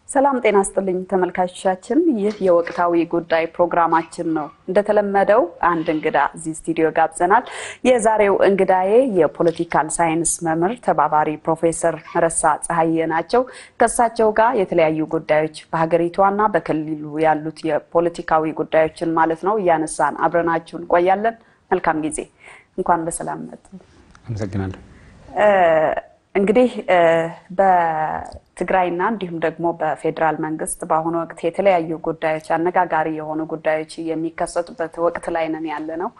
ሰላም ጤና ስጥልኝ ተመልካቾቻችን፣ ይህ የወቅታዊ ጉዳይ ፕሮግራማችን ነው። እንደተለመደው አንድ እንግዳ እዚህ ስቱዲዮ ጋብዘናል። የዛሬው እንግዳዬ የፖለቲካል ሳይንስ መምህር ተባባሪ ፕሮፌሰር መረሳ ፀሐዬ ናቸው። ከእሳቸው ጋር የተለያዩ ጉዳዮች በሀገሪቷና በክልሉ ያሉት የፖለቲካዊ ጉዳዮችን ማለት ነው እያነሳን አብረናችሁ እንቆያለን። መልካም ጊዜ። እንኳን በሰላም መጡ። አመሰግናለሁ። እንግዲህ በትግራይና እንዲሁም ደግሞ በፌዴራል መንግስት በአሁኑ ወቅት የተለያዩ ጉዳዮች አነጋጋሪ የሆኑ ጉዳዮች የሚከሰቱበት ወቅት ላይ ነን ያለ ነው።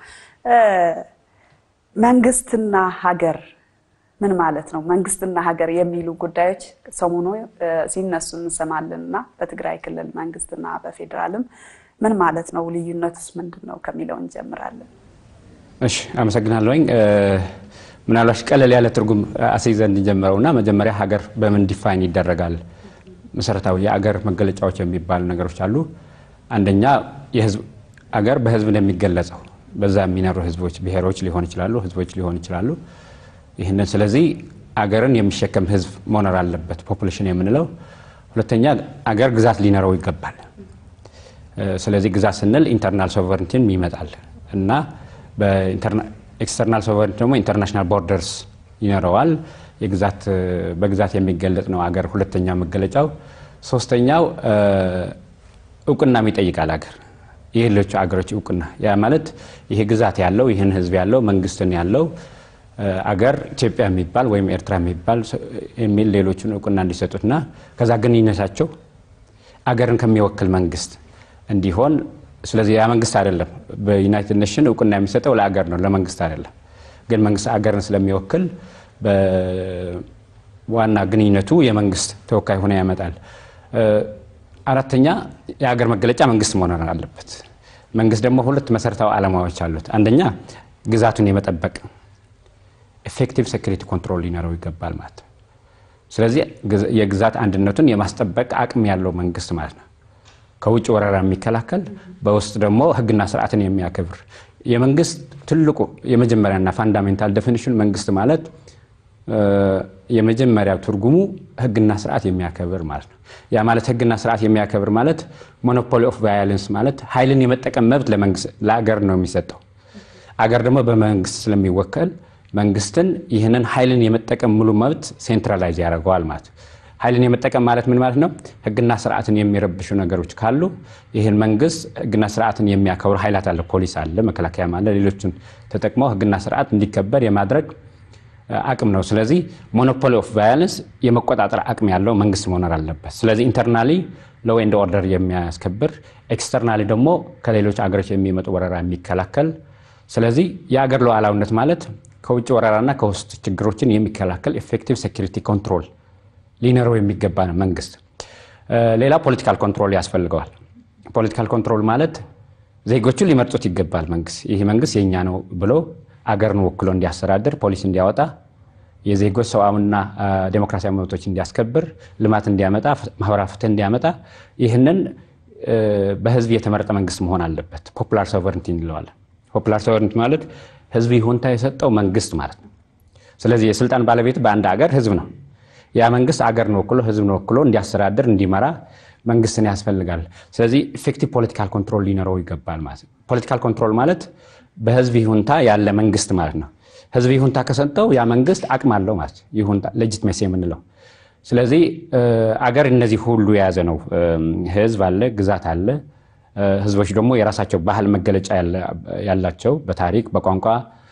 መንግስትና ሀገር ምን ማለት ነው? መንግስትና ሀገር የሚሉ ጉዳዮች ሰሞኑ ሲነሱ እንሰማለን እና በትግራይ ክልል መንግስትና በፌዴራልም ምን ማለት ነው? ልዩነቱስ ምንድን ነው ከሚለው እንጀምራለን። እሺ፣ አመሰግናለሁኝ። ምናልባት ቀለል ያለ ትርጉም አስይዘን እንጀምረው እና መጀመሪያ ሀገር በምን ዲፋይን ይደረጋል? መሰረታዊ የአገር መገለጫዎች የሚባሉ ነገሮች አሉ። አንደኛ የህዝብ አገር በህዝብ ነው የሚገለጸው። በዛ የሚኖሩ ህዝቦች፣ ብሔሮች ሊሆን ይችላሉ፣ ህዝቦች ሊሆን ይችላሉ። ይህንን ስለዚህ አገርን የሚሸከም ህዝብ መኖር አለበት፣ ፖፑሌሽን የምንለው። ሁለተኛ አገር ግዛት ሊኖረው ይገባል። ስለዚህ ግዛት ስንል ኢንተርናል ሶቨርኒቲን ይመጣል እና ኤክስተርናል ሶቨሬንቲ ደግሞ ኢንተርናሽናል ቦርደርስ ይኖረዋል። በግዛት የሚገለጽ ነው አገር ሁለተኛ መገለጫው። ሶስተኛው እውቅናም ይጠይቃል አገር የሌሎቹ አገሮች እውቅና። ያ ማለት ይሄ ግዛት ያለው ይህን ህዝብ ያለው መንግስትን ያለው አገር ኢትዮጵያ የሚባል ወይም ኤርትራ የሚባል የሚል ሌሎቹን እውቅና እንዲሰጡትና ከዛ ግንኙነታቸው አገርን ከሚወክል መንግስት እንዲሆን ስለዚህ ያ መንግስት አይደለም። በዩናይትድ ኔሽን እውቅና የሚሰጠው ለአገር ነው፣ ለመንግስት አይደለም። ግን መንግስት አገርን ስለሚወክል በዋና ግንኙነቱ የመንግስት ተወካይ ሆነ ያመጣል። አራተኛ የአገር መገለጫ መንግስት መሆን አለበት። መንግስት ደግሞ ሁለት መሰረታዊ ዓላማዎች አሉት። አንደኛ ግዛቱን የመጠበቅ ኤፌክቲቭ ሴኩሪቲ ኮንትሮል ሊኖረው ይገባል ማለት ነው። ስለዚህ የግዛት አንድነቱን የማስጠበቅ አቅም ያለው መንግስት ማለት ነው። ከውጭ ወረራ የሚከላከል በውስጥ ደግሞ ህግና ስርዓትን የሚያከብር የመንግስት ትልቁ የመጀመሪያና ፋንዳሜንታል ዴፊኒሽን መንግስት ማለት የመጀመሪያው ትርጉሙ ህግና ስርዓት የሚያከብር ማለት ነው። ያ ማለት ህግና ስርዓት የሚያከብር ማለት ሞኖፖሊ ኦፍ ቫዮለንስ ማለት ኃይልን የመጠቀም መብት ለአገር ነው የሚሰጠው። አገር ደግሞ በመንግስት ስለሚወከል መንግስትን ይህንን ኃይልን የመጠቀም ሙሉ መብት ሴንትራላይዝ ያደርገዋል ማለት ነው። ኃይልን የመጠቀም ማለት ምን ማለት ነው? ህግና ስርዓትን የሚረብሹ ነገሮች ካሉ ይህን መንግስት ህግና ስርዓትን የሚያከብሩ ኃይላት አለ፣ ፖሊስ አለ፣ መከላከያ አለ፣ ሌሎችን ተጠቅመው ህግና ስርዓት እንዲከበር የማድረግ አቅም ነው። ስለዚህ ሞኖፖሊ ኦፍ ቫዮለንስ የመቆጣጠር አቅም ያለው መንግስት መሆን አለበት። ስለዚህ ኢንተርናሊ ሎው ኤንድ ኦርደር የሚያስከብር ኤክስተርናሊ ደግሞ ከሌሎች አገሮች የሚመጡ ወረራ የሚከላከል ስለዚህ የአገር ሉዓላዊነት ማለት ከውጭ ወረራና ከውስጥ ችግሮችን የሚከላከል ኤፌክቲቭ ሴኩሪቲ ኮንትሮል ሊኖረው የሚገባ ነው መንግስት። ሌላ ፖለቲካል ኮንትሮል ያስፈልገዋል። ፖለቲካል ኮንትሮል ማለት ዜጎቹን ሊመርጡት ይገባል። መንግስት ይህ መንግስት የኛ ነው ብሎ አገርን ወክሎ እንዲያስተዳድር፣ ፖሊሲ እንዲያወጣ፣ የዜጎች ሰብአዊና ዴሞክራሲያዊ መብቶች እንዲያስከብር፣ ልማት እንዲያመጣ፣ ማህበራዊ ፍትህ እንዲያመጣ ይህንን በህዝብ የተመረጠ መንግስት መሆን አለበት። ፖፑላር ሶቨርንቲ እንለዋለን። ፖፑላር ሶቨርንቲ ማለት ህዝብ ይሁንታ የሰጠው መንግስት ማለት ነው። ስለዚህ የስልጣን ባለቤት በአንድ ሀገር ህዝብ ነው። ያ መንግስት አገርን ወክሎ ህዝብን ወክሎ እንዲያስተዳድር እንዲመራ መንግስትን ያስፈልጋል። ስለዚህ ኢፌክቲቭ ፖለቲካል ኮንትሮል ሊኖረው ይገባል ማለት ነው። ፖለቲካል ኮንትሮል ማለት በህዝብ ይሁንታ ያለ መንግስት ማለት ነው። ህዝብ ይሁንታ ከሰጠው ያ መንግስት አቅም አለው ማለት ይሁንታ ሌጂትሜሲ የምንለው። ስለዚህ አገር እነዚህ ሁሉ የያዘ ነው። ህዝብ አለ፣ ግዛት አለ። ህዝቦች ደግሞ የራሳቸው ባህል መገለጫ ያላቸው በታሪክ በቋንቋ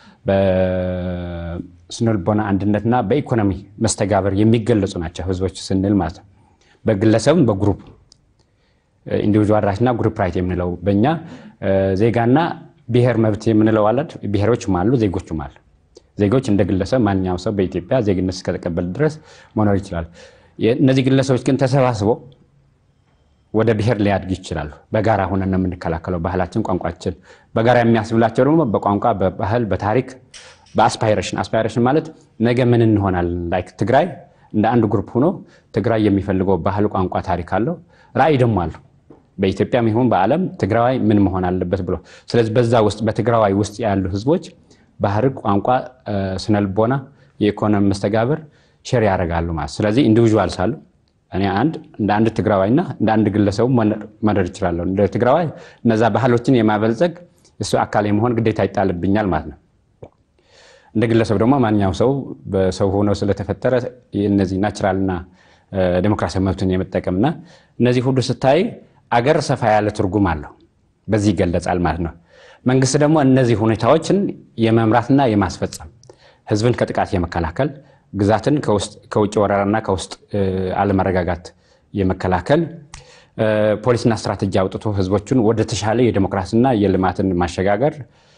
ስነልቦና አንድነትና በኢኮኖሚ መስተጋበር የሚገለጹ ናቸው ህዝቦች ስንል ማለት ነው። በግለሰብም በግሩፕ ኢንዲቪዥዋል ራይትና ግሩፕ ራይት የምንለው በእኛ ዜጋና ብሔር መብት የምንለው አለ። ብሔሮችም አሉ፣ ዜጎችም አሉ። ዜጎች እንደ ግለሰብ ማንኛውም ሰው በኢትዮጵያ ዜግነት እስከተቀበል ድረስ መኖር ይችላል። እነዚህ ግለሰቦች ግን ተሰባስበው ወደ ብሔር ሊያድግ ይችላሉ። በጋራ ሆነን ነው የምንከላከለው። ባህላችን፣ ቋንቋችን በጋራ የሚያስብላቸው ደግሞ በቋንቋ በባህል፣ በታሪክ በአስፓይሬሽን አስፓይሬሽን ማለት ነገ ምን እንሆናለን። ላይክ ትግራይ እንደ አንድ ግሩፕ ሆኖ ትግራይ የሚፈልገው ባህል፣ ቋንቋ፣ ታሪክ አለው። ራዕይ ደግሞ አለው። በኢትዮጵያም ይሁን በዓለም ትግራዋይ ምን መሆን አለበት ብሎ ስለዚህ በዛ ውስጥ በትግራዋይ ውስጥ ያሉ ህዝቦች ባህል፣ ቋንቋ፣ ስነልቦና፣ የኢኮኖሚ መስተጋብር ሼር ያደርጋሉ ማለት ስለዚህ ኢንዲቪዥዋልስ አሉ እኔ አንድ እንደ አንድ ትግራዋይና እንደ አንድ ግለሰቡ መኖር ይችላለሁ። እንደ ትግራዋይ እነዛ ባህሎችን የማበልጸግ እሱ አካል የመሆን ግዴታ ይጣልብኛል ማለት ነው። እንደ ግለሰብ ደግሞ ማንኛውም ሰው በሰው ሆኖ ስለተፈጠረ እነዚህ ናቹራልና ዴሞክራሲያዊ መብትን የመጠቀምና እነዚህ ሁሉ ስታይ አገር ሰፋ ያለ ትርጉም አለው። በዚህ ይገለጻል ማለት ነው። መንግስት ደግሞ እነዚህ ሁኔታዎችን የመምራትና የማስፈጸም ህዝብን ከጥቃት የመከላከል ግዛትን ከውጭ ወረራና ከውስጥ አለመረጋጋት የመከላከል ፖሊስና ስትራቴጂ አውጥቶ ህዝቦቹን ወደ ተሻለ የዴሞክራሲና የልማትን ማሸጋገር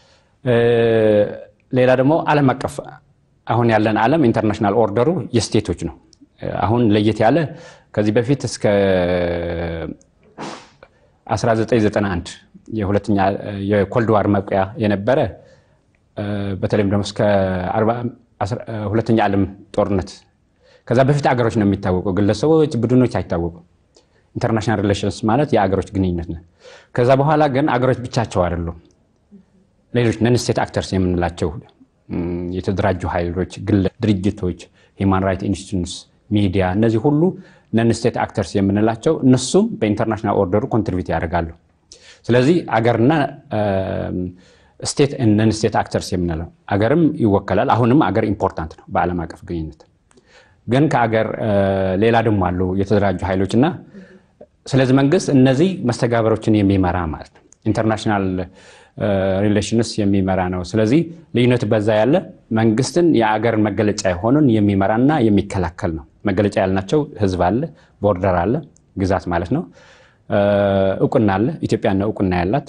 ሌላ ደግሞ ዓለም አቀፍ አሁን ያለን ዓለም ኢንተርናሽናል ኦርደሩ የስቴቶች ነው። አሁን ለየት ያለ ከዚህ በፊት እስከ 1991 የሁለተኛ የኮልድዋር መብቂያ የነበረ በተለይም ደግሞ እስከ ሁለተኛ ዓለም ጦርነት ከዛ በፊት አገሮች ነው የሚታወቀው፣ ግለሰቦች፣ ቡድኖች አይታወቁም። ኢንተርናሽናል ሪሌሽንስ ማለት የአገሮች ግንኙነት ነው። ከዛ በኋላ ግን አገሮች ብቻቸው አይደሉም። ሌሎች ነን ስቴት አክተርስ የምንላቸው የተደራጁ ኃይሎች፣ ድርጅቶች፣ ሂውማን ራይት ኢንስቲትዩትስ፣ ሚዲያ፣ እነዚህ ሁሉ ነን ስቴት አክተርስ የምንላቸው እነሱም በኢንተርናሽናል ኦርደሩ ኮንትሪቢዩት ያደርጋሉ። ስለዚህ አገርና ስቴት ነን ስቴት አክተርስ የምንለው አገርም ይወከላል። አሁንም አገር ኢምፖርታንት ነው በዓለም አቀፍ ግንኙነት። ግን ከአገር ሌላ ደግሞ አሉ የተደራጁ ኃይሎች እና ስለዚህ መንግስት እነዚህ መስተጋበሮችን የሚመራ ማለት ነው ኢንተርናሽናል ሪሌሽንስ የሚመራ ነው። ስለዚህ ልዩነት በዛ ያለ መንግስትን የአገር መገለጫ የሆኑን የሚመራና የሚከላከል ነው። መገለጫ ያልናቸው ህዝብ አለ፣ ቦርደር አለ፣ ግዛት ማለት ነው። እውቅና አለ። ኢትዮጵያ ነው እውቅና ያላት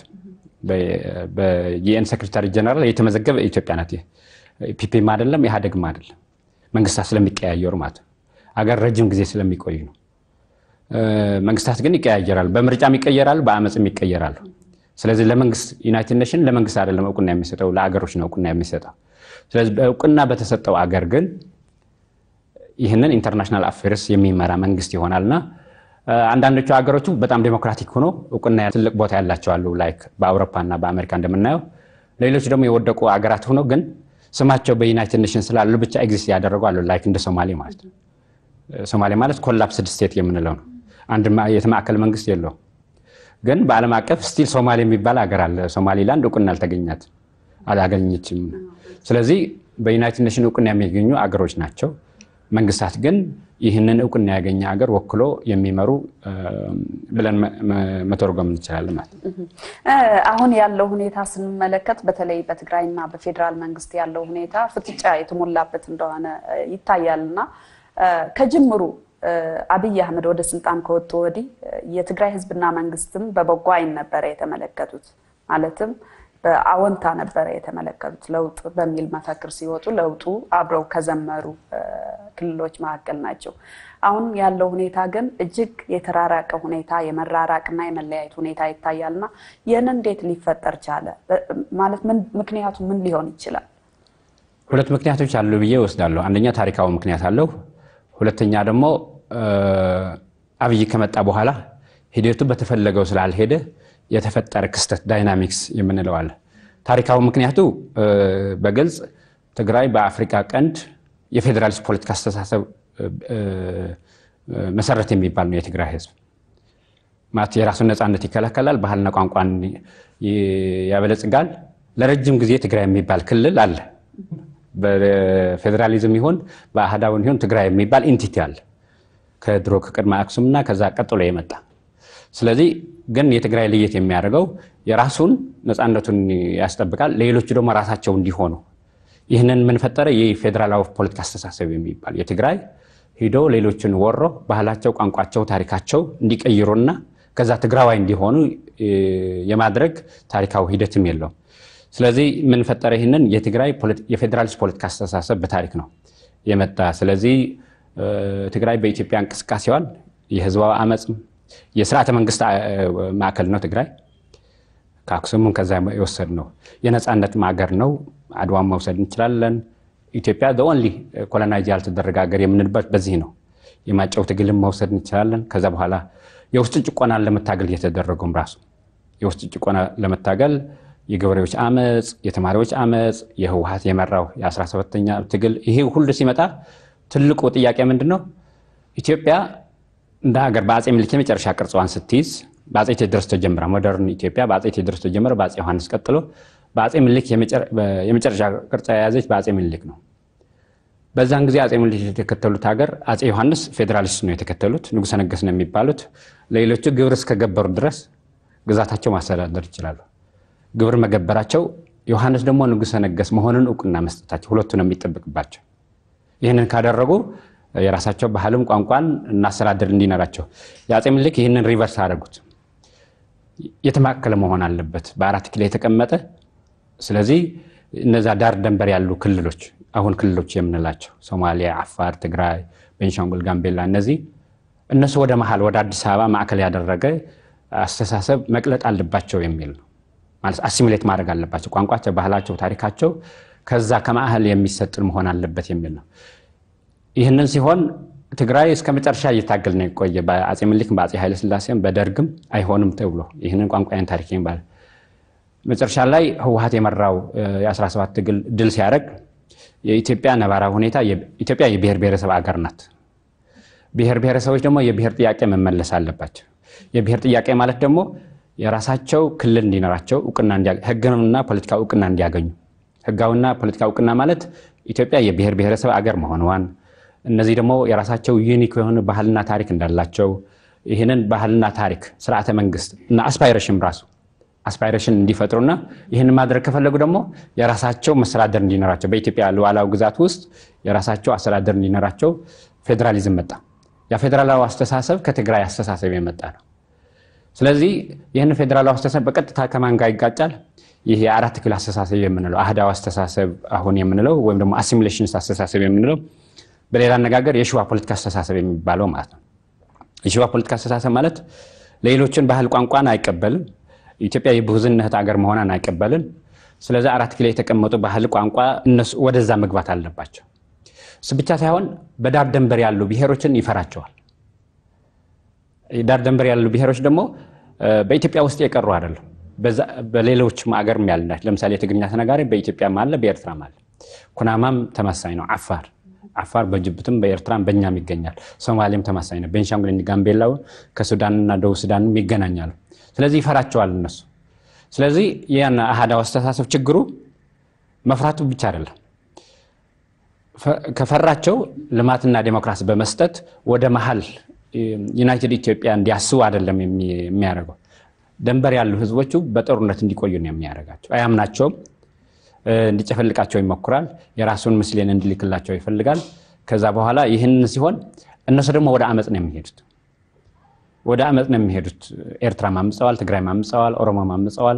በዩኤን ሴክሬታሪ ጀነራል የተመዘገበ ኢትዮጵያ ናት። ፒፒም አይደለም ኢህአዴግም አይደለም። መንግስታት ስለሚቀያየሩ ማለት ነው። አገር ረጅም ጊዜ ስለሚቆዩ ነው። መንግስታት ግን ይቀያየራሉ። በምርጫም ይቀየራሉ፣ በአመፅም ይቀየራሉ። ስለዚህ ለመንግስት ዩናይትድ ኔሽን ለመንግስት አይደለም እውቅና የሚሰጠው ለአገሮች ነው እውቅና የሚሰጠው። ስለዚህ እውቅና በተሰጠው አገር ግን ይህንን ኢንተርናሽናል አፌርስ የሚመራ መንግስት ይሆናልና አንዳንዶቹ ሀገሮቹ በጣም ዴሞክራቲክ ሆኖ እውቅና ትልቅ ቦታ ያላቸው አሉ፣ ላይክ በአውሮፓና በአሜሪካ እንደምናየው። ሌሎች ደግሞ የወደቁ ሀገራት ሆኖ ግን ስማቸው በዩናይትድ ኔሽን ስላሉ ብቻ ኤግዚስት ያደረጉ አሉ፣ ላይክ እንደ ሶማሌ ማለት ነው። ሶማሌ ማለት ኮላፕስድ ስቴት የምንለው ነው። አንድ የተማከለ መንግስት የለውም። ግን በዓለም አቀፍ ስቲል ሶማሌ የሚባል ሀገር አለ። ሶማሌላንድ እውቅና አልተገኛት አላገኘችም። ስለዚህ በዩናይትድ ኔሽን እውቅና የሚገኙ አገሮች ናቸው። መንግስታት ግን ይህንን እውቅና ያገኘ ሀገር ወክሎ የሚመሩ ብለን መተርጎም እንችላለን ማለት ነው። አሁን ያለው ሁኔታ ስንመለከት በተለይ በትግራይና በፌዴራል መንግስት ያለው ሁኔታ ፍጥጫ የተሞላበት እንደሆነ ይታያል እና ከጅምሩ አብይ አህመድ ወደ ስልጣን ከወጡ ወዲህ የትግራይ ህዝብና መንግስትም በበጎ አይን ነበረ የተመለከቱት። ማለትም በአዎንታ ነበረ የተመለከቱት። ለውጥ በሚል መፈክር ሲወጡ ለውጡ አብረው ከዘመሩ ክልሎች መካከል ናቸው። አሁን ያለው ሁኔታ ግን እጅግ የተራራቀ ሁኔታ የመራራቅና የመለያየት ሁኔታ ይታያልና ይህን እንዴት ሊፈጠር ቻለ? ማለት ምክንያቱ ምን ሊሆን ይችላል? ሁለት ምክንያቶች አሉ ብዬ እወስዳለሁ። አንደኛ ታሪካዊ ምክንያት አለው። ሁለተኛ ደግሞ አብይ ከመጣ በኋላ ሂደቱ በተፈለገው ስላልሄደ የተፈጠረ ክስተት ዳይናሚክስ የምንለው አለ። ታሪካዊ ምክንያቱ በግልጽ ትግራይ በአፍሪካ ቀንድ የፌዴራሊስት ፖለቲካ አስተሳሰብ መሰረት የሚባል ነው። የትግራይ ህዝብ ማለት የራሱን ነፃነት ይከላከላል፣ ባህልና ቋንቋን ያበለጽጋል። ለረጅም ጊዜ ትግራይ የሚባል ክልል አለ። በፌዴራሊዝም ይሁን በአህዳውን ይሁን ትግራይ የሚባል ኢንቲቲ አለ ከድሮ ከቅድመ አክሱምና ከዛ ቀጥሎ የመጣ ስለዚህ ግን የትግራይ ለየት የሚያደርገው የራሱን ነፃነቱን ያስጠብቃል፣ ሌሎቹ ደግሞ ራሳቸው እንዲሆኑ ይህንን የምንፈጠረ የፌዴራላዊ ፖለቲካ አስተሳሰብ የሚባል የትግራይ ሂዶ ሌሎችን ወሮ ባህላቸው፣ ቋንቋቸው፣ ታሪካቸው እንዲቀይሩና ከዛ ትግራዋይ እንዲሆኑ የማድረግ ታሪካዊ ሂደትም የለውም። ስለዚህ የምንፈጠረ ይህንን የትግራይ የፌዴራሊስት ፖለቲካ አስተሳሰብ በታሪክ ነው የመጣ። ስለዚህ ትግራይ በኢትዮጵያ እንቅስቃሴዋን የህዝባዊ አመፅም የስርዓተ መንግስት ማዕከል ነው ትግራይ። ከአክሱምም ከዛ የወሰድ ነው። የነፃነት ማገር ነው። አድዋን መውሰድ እንችላለን። ኢትዮጵያ ኦንሊ ኮሎናይዝ ያልተደረገ ሀገር የምንልበት በዚህ ነው። የማጨው ትግልም መውሰድ እንችላለን። ከዛ በኋላ የውስጥ ጭቆናን ለመታገል እየተደረገውም ራሱ የውስጥ ጭቆና ለመታገል የገበሬዎች አመፅ፣ የተማሪዎች አመፅ፣ የህወሀት የመራው የ17ኛ ትግል ይሄ ሁሉ ሲመጣ ትልቁ ጥያቄ ምንድን ነው? ኢትዮጵያ እንደ ሀገር በአፄ ምኒልክ የመጨረሻ ቅርጽዋን ስትይዝ በአፄ ቴዎድሮስ ተጀምራ ሞደርን ኢትዮጵያ በአፄ ቴዎድሮስ ተጀምረ በአፄ ዮሐንስ ቀጥሎ በአፄ ምኒልክ የመጨረሻ ቅርጽ የያዘች በአፄ ምኒልክ ነው። በዛን ጊዜ አፄ ምኒልክ የተከተሉት ሀገር አፄ ዮሐንስ ፌዴራሊስት ነው የተከተሉት፣ ንጉሠ ነገሥት ነው የሚባሉት። ሌሎቹ ግብር እስከገበሩ ድረስ ግዛታቸው ማስተዳደር ይችላሉ። ግብር መገበራቸው፣ ዮሐንስ ደግሞ ንጉሠ ነገሥት መሆኑን እውቅና መስጠታቸው፣ ሁለቱ ነው የሚጠብቅባቸው። ይህንን ካደረጉ የራሳቸው ባህልም ቋንቋን እናስተዳደር እንዲኖራቸው የአፄ ምኒልክ ይህንን ሪቨርስ አደረጉት። የተማከለ መሆን አለበት፣ በአራት ኪሎ የተቀመጠ ስለዚህ እነዛ ዳር ደንበር ያሉ ክልሎች አሁን ክልሎች የምንላቸው ሶማሊያ፣ አፋር፣ ትግራይ፣ ቤንሻንጉል፣ ጋምቤላ እነዚህ እነሱ ወደ መሀል ወደ አዲስ አበባ ማዕከል ያደረገ አስተሳሰብ መቅለጥ አለባቸው የሚል ነው። ማለት አሲሚሌት ማድረግ አለባቸው። ቋንቋቸው፣ ባህላቸው፣ ታሪካቸው ከዛ ከማዕከል የሚሰጥን መሆን አለበት የሚል ነው። ይህንን ሲሆን ትግራይ እስከ መጨረሻ እየታገል ነው የቆየ በአፄ ምኒልክም በአፄ ኃይለስላሴም በደርግም አይሆንም ተብሎ ይህንን ቋንቋን ታሪክ ይባል መጨረሻ ላይ ህወሀት የመራው የ17 ትግል ድል ሲያደርግ የኢትዮጵያ ነባራዊ ሁኔታ ኢትዮጵያ የብሔር ብሔረሰብ አገር ናት። ብሔር ብሔረሰቦች ደግሞ የብሔር ጥያቄ መመለስ አለባቸው። የብሔር ጥያቄ ማለት ደግሞ የራሳቸው ክልል እንዲኖራቸው እውቅና ህግና ፖለቲካ እውቅና እንዲያገኙ ህጋዊና ፖለቲካ እውቅና ማለት ኢትዮጵያ የብሔር ብሔረሰብ አገር መሆኗን እነዚህ ደግሞ የራሳቸው ዩኒክ የሆነ ባህልና ታሪክ እንዳላቸው ይህንን ባህልና ታሪክ ስርዓተ መንግስት እና አስፓይሬሽን ራሱ አስፓይሬሽን እንዲፈጥሩና ይህን ማድረግ ከፈለጉ ደግሞ የራሳቸው መስተዳደር እንዲኖራቸው በኢትዮጵያ ሉዓላዊ ግዛት ውስጥ የራሳቸው አስተዳደር እንዲኖራቸው ፌዴራሊዝም መጣ። ያ ፌዴራላዊ አስተሳሰብ ከትግራይ አስተሳሰብ የመጣ ነው። ስለዚህ ይህን ፌዴራላዊ አስተሳሰብ በቀጥታ ከማን ጋር ይጋጫል? ይህ የአራት ኪሎ አስተሳሰብ የምንለው አህዳዊ አስተሳሰብ አሁን የምንለው ወይም ደግሞ አሲሚሌሽን አስተሳሰብ የምንለው በሌላ አነጋገር የሽዋ ፖለቲካ አስተሳሰብ የሚባለው ማለት ነው። የሽዋ ፖለቲካ አስተሳሰብ ማለት ሌሎችን ባህል ቋንቋን አይቀበልም። ኢትዮጵያ የብዙህነት ሀገር መሆኗን አይቀበልም። ስለዚህ አራት ኪሎ የተቀመጡ ባህል ቋንቋ እነሱ ወደዛ መግባት አለባቸው። እሱ ብቻ ሳይሆን በዳር ደንበር ያሉ ብሔሮችን ይፈራቸዋል። ዳር ደንበር ያሉ ብሔሮች ደግሞ በኢትዮጵያ ውስጥ የቀሩ አይደለም። በሌሎችም አገርም ያለ ለምሳሌ የትግርኛ ተናጋሪ በኢትዮጵያም አለ፣ በኤርትራም አለ። ኩናማም ተመሳኝ ነው። አፋር አፋር በጅቡትም በኤርትራም በእኛም ይገኛል። ሶማሌም ተመሳኝ ነው። ቤንሻንጉል ጋምቤላው ከሱዳንና ደቡብ ሱዳንም ይገናኛሉ። ስለዚህ ይፈራቸዋል እነሱ። ስለዚህ ያን አህዳዊ አስተሳሰብ ችግሩ መፍራቱ ብቻ አይደለም። ከፈራቸው ልማትና ዴሞክራሲ በመስጠት ወደ መሀል ዩናይትድ ኢትዮጵያ እንዲያስቡ አይደለም የሚያደርገው። ደንበር ያሉ ህዝቦቹ በጦርነት እንዲቆዩ ነው የሚያደርጋቸው። አያምናቸውም። እንዲጨፈልቃቸው ይሞክራል። የራሱን ምስሌን እንዲልክላቸው ይፈልጋል። ከዛ በኋላ ይህን ሲሆን እነሱ ደግሞ ወደ አመፅ ነው የሚሄዱት ወደ አመፅ ነው የሚሄዱት። ኤርትራ ማምፀዋል፣ ትግራይ ማምፀዋል፣ ኦሮሞ ማምፀዋል፣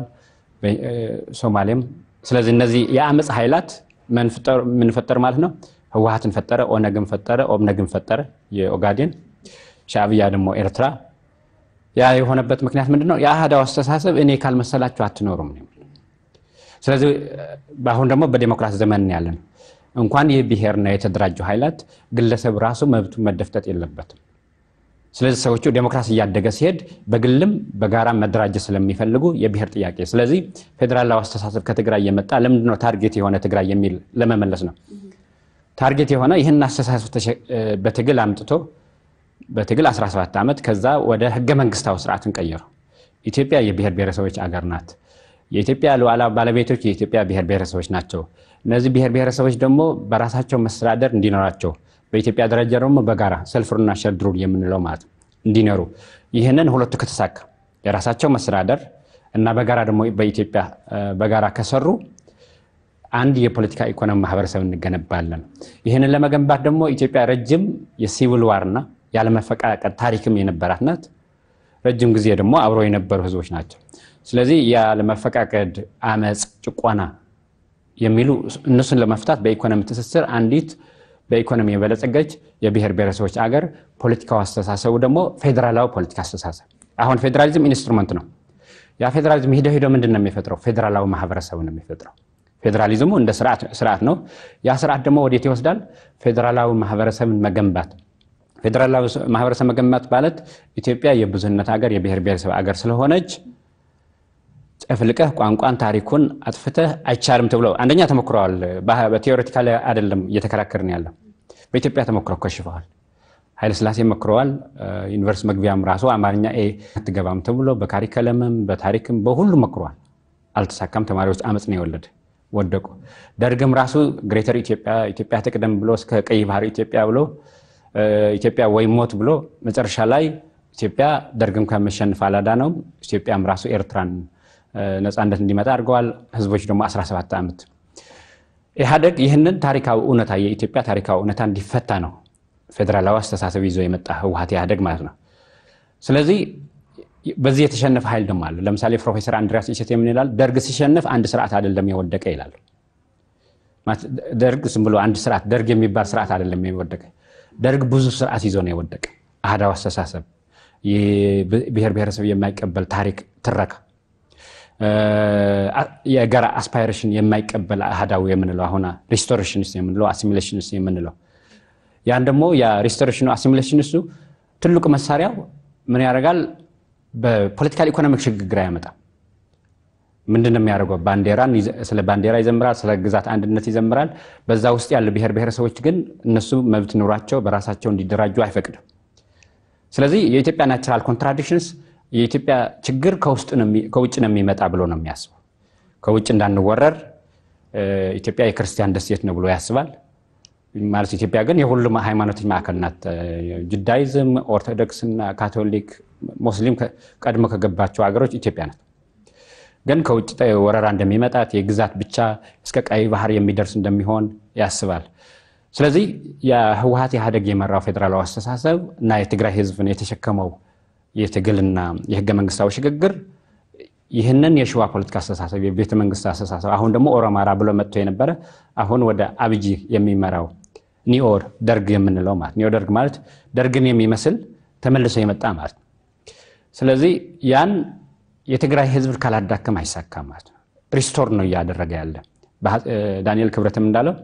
ሶማሌም። ስለዚህ እነዚህ የአመፅ ኃይላት ምን ፈጠር ማለት ነው? ህወሀትን ፈጠረ፣ ኦነግን ፈጠረ፣ ኦብነግን ፈጠረ፣ የኦጋዴን ሻዕብያ ደግሞ ኤርትራ። ያ የሆነበት ምክንያት ምንድን ነው? የአህዳው አስተሳሰብ እኔ ካልመሰላችሁ አትኖሩም ነው። ስለዚህ በአሁን ደግሞ በዴሞክራሲ ዘመን ያለን እንኳን ይህ ብሔርና የተደራጁ ኃይላት ግለሰብ ራሱ መብቱ መደፍጠጥ የለበትም። ስለዚህ ሰዎቹ ዴሞክራሲ እያደገ ሲሄድ በግልም በጋራ መደራጀት ስለሚፈልጉ የብሔር ጥያቄ ስለዚህ ፌዴራላዊ አስተሳሰብ ከትግራይ የመጣ ለምንድነው ታርጌት የሆነ ትግራይ የሚል ለመመለስ ነው። ታርጌት የሆነ ይህን አስተሳሰብ በትግል አምጥቶ በትግል 17 ዓመት ከዛ ወደ ህገ መንግስታዊ ስርዓትን ቀየሩ። ኢትዮጵያ የብሔር ብሔረሰቦች አገር ናት። የኢትዮጵያ ሉዓላዊ ባለቤቶች የኢትዮጵያ ብሔር ብሔረሰቦች ናቸው። እነዚህ ብሔር ብሔረሰቦች ደግሞ በራሳቸው መስተዳደር እንዲኖራቸው በኢትዮጵያ ደረጃ ደግሞ በጋራ ሰልፍሩና ሸድሩ የምንለው ማለት እንዲኖሩ ይህንን ሁለቱ ከተሳካ የራሳቸው መስተዳደር እና በጋራ ደግሞ በኢትዮጵያ በጋራ ከሰሩ አንድ የፖለቲካ ኢኮኖሚ ማህበረሰብ እንገነባለን። ይህንን ለመገንባት ደግሞ ኢትዮጵያ ረጅም የሲቪል ዋርና ያለመፈቃቀድ ታሪክም የነበራት ናት። ረጅም ጊዜ ደግሞ አብሮ የነበሩ ህዝቦች ናቸው። ስለዚህ ያለመፈቃቀድ፣ አመፅ፣ ጭቆና የሚሉ እነሱን ለመፍታት በኢኮኖሚ ትስስር አንዲት በኢኮኖሚ የበለጸገች የብሔር ብሔረሰቦች አገር ፖለቲካዊ አስተሳሰቡ ደግሞ ፌዴራላዊ ፖለቲካ አስተሳሰብ። አሁን ፌዴራሊዝም ኢንስትሩመንት ነው። ያ ፌዴራሊዝም ሂደ ሂዶ ምንድን ነው የሚፈጥረው? ፌዴራላዊ ማህበረሰብ ነው የሚፈጥረው። ፌዴራሊዝሙ እንደ ስርዓት ነው። ያ ስርዓት ደግሞ ወዴት ይወስዳል? ፌዴራላዊ ማህበረሰብን መገንባት። ፌዴራላዊ ማህበረሰብ መገንባት ማለት ኢትዮጵያ የብዙህነት ሀገር የብሔር ብሔረሰብ አገር ስለሆነች ጨፍልቀህ ቋንቋን ታሪኩን አጥፍተህ አይቻልም ተብሎ አንደኛ ተሞክረዋል። በቴዎሬቲካሊ አይደለም እየተከራከርን ያለው በኢትዮጵያ ተሞክረው ከሽፈዋል። ኃይለስላሴ መክረዋል። ዩኒቨርሲቲ መግቢያም ራሱ አማርኛ ኤ አትገባም ተብሎ በካሪከለምም በታሪክም በሁሉ መክረዋል። አልተሳካም። ተማሪዎች አመፅ ነው የወለደ ወደቁ። ደርግም ራሱ ግሬተር ኢትዮጵያ ኢትዮጵያ ትቅደም ብሎ እስከ ቀይ ባህር ኢትዮጵያ ብሎ ኢትዮጵያ ወይ ሞት ብሎ መጨረሻ ላይ ኢትዮጵያ ደርግም ከመሸንፍ አላዳነውም። ኢትዮጵያም ራሱ ኤርትራን ነፃነት እንዲመጣ አድርገዋል። ህዝቦች ደግሞ 17 ዓመት ኢህአደግ ይህንን ታሪካዊ እውነታ የኢትዮጵያ ታሪካዊ እውነታ እንዲፈታ ነው ፌዴራላዊ አስተሳሰብ ይዞ የመጣ ህወሀት ኢህአደግ ማለት ነው። ስለዚህ በዚህ የተሸነፈ ኃይል ደግሞ አለ። ለምሳሌ ፕሮፌሰር አንድሪያስ እሸቴ ምን ይላል? ደርግ ሲሸነፍ አንድ ስርዓት አይደለም የወደቀ ይላል። ደርግ ዝም ብሎ አንድ ስርዓት ደርግ የሚባል ስርዓት አይደለም የወደቀ። ደርግ ብዙ ስርዓት ይዞ ነው የወደቀ። አህዳዊ አስተሳሰብ፣ ብሔር ብሔረሰብ የማይቀበል ታሪክ ትረካ፣ የጋራ አስፓይሬሽን የማይቀበል አህዳዊ የምንለው አሁን ሪስቶሬሽንስ የምንለው አሲሚሌሽንስ የምንለው ያን ደግሞ የሪስቶሬሽኑ አሲሚሌሽንሱ ትልቁ መሳሪያው ምን ያደርጋል? በፖለቲካል ኢኮኖሚክ ሽግግር አያመጣም። ምንድን ነው የሚያደርገው? ባንዲራን ስለ ባንዲራ ይዘምራል፣ ስለ ግዛት አንድነት ይዘምራል። በዛ ውስጥ ያሉ ብሔር ብሔረሰቦች ግን እነሱ መብት ኑሯቸው በራሳቸው እንዲደራጁ አይፈቅድም። ስለዚህ የኢትዮጵያ ናቹራል ኮንትራዲክሽንስ የኢትዮጵያ ችግር ከውጭ ነው የሚመጣ ብሎ ነው የሚያስበው። ከውጭ እንዳንወረር ኢትዮጵያ የክርስቲያን ደሴት ነው ብሎ ያስባል። ማለት ኢትዮጵያ ግን የሁሉም ሃይማኖቶች ማዕከል ናት። ጁዳይዝም፣ ኦርቶዶክስና ካቶሊክ፣ ሙስሊም ቀድሞ ከገባቸው ሀገሮች ኢትዮጵያ ናት። ግን ከውጭ ወረራ እንደሚመጣት የግዛት ብቻ እስከ ቀይ ባህር የሚደርስ እንደሚሆን ያስባል። ስለዚህ የህወሀት ኢህአደግ የመራው ፌዴራላዊ አስተሳሰብ እና የትግራይ ህዝብን የተሸከመው የትግልና የህገ መንግስታዊ ሽግግር ይህንን የሸዋ ፖለቲካ አስተሳሰብ የቤተ መንግስት አስተሳሰብ አሁን ደግሞ ኦሮማራ ብሎ መጥቶ የነበረ አሁን ወደ አብይ የሚመራው ኒኦር ደርግ የምንለው ማለት ኒኦ ደርግ ማለት ደርግን የሚመስል ተመልሶ የመጣ ማለት ነው። ስለዚህ ያን የትግራይ ህዝብ ካላዳከም አይሳካም ማለት ነው። ሪስቶር ነው እያደረገ ያለ ዳንኤል ክብረትም እንዳለው